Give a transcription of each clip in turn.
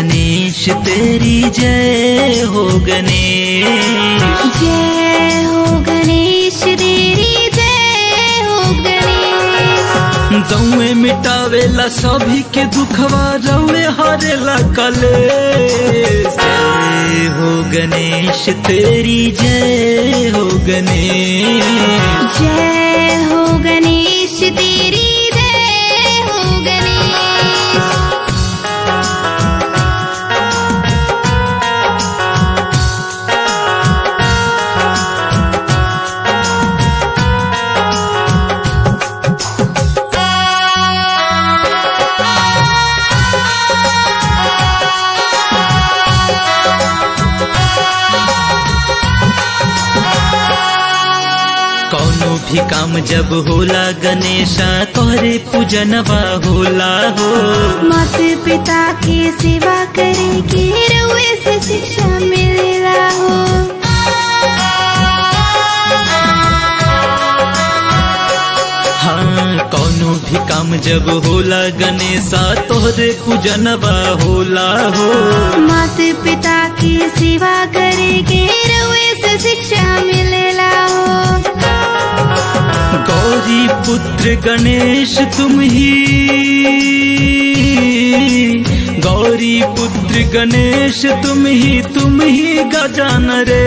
गणेश तेरी जय हो गणेश जय हो गणेश तेरी जय हो गणेश गौए मिटावेला सभी के दुखवा रौए हरेला कलेश जय हो गणेश तेरी जय हो गणेश जय हो गणेश तेरी जय हो गणेश कौनो भी काम जब होला गणेशा तोहरे पूजनवा होला हो माता पिता की सेवा करे के रुए से शिक्षा मिलेला हो हाँ कौनो भी काम जब होला गणेशा तोहरे पूजनवा होला हो माता पिता की सेवा करे के रुए से शिक्षा मिलेला हो गौरी पुत्र गणेश तुम ही गौरी पुत्र गणेश तुम ही तुम ही गजान रे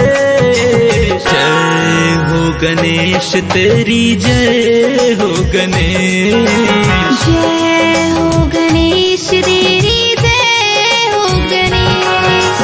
जय हो गणेश तेरी जय हो गणेश जय हो गणेश तेरी जय हो गणेश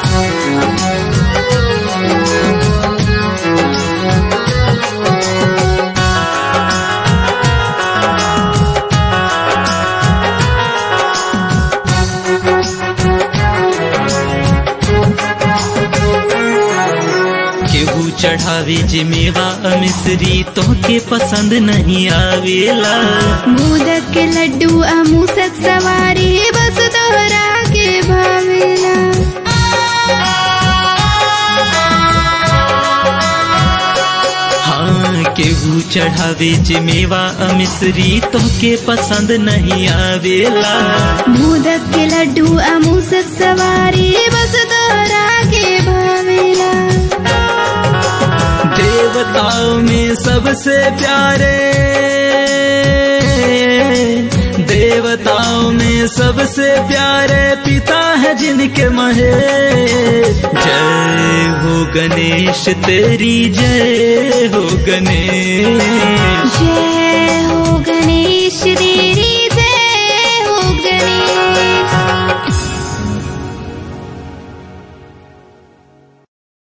केहू चढ़ावे जिमेवा मिश्री तो के पसंद नहीं आवेला मोदक के लड्डू अमूसक सवारी बस तोहरा के भावेला हाँ केहू चढ़ावे जिमेवा मिश्री तो के पसंद नहीं आवेला मोदक के लड्डू अमूसक सवारी बस तोहरा के भावेला देवताओं में सबसे प्यारे देवताओं में सबसे प्यारे पिता है जिनके महेश जय हो गणेश तेरी जय हो गणेश जय हो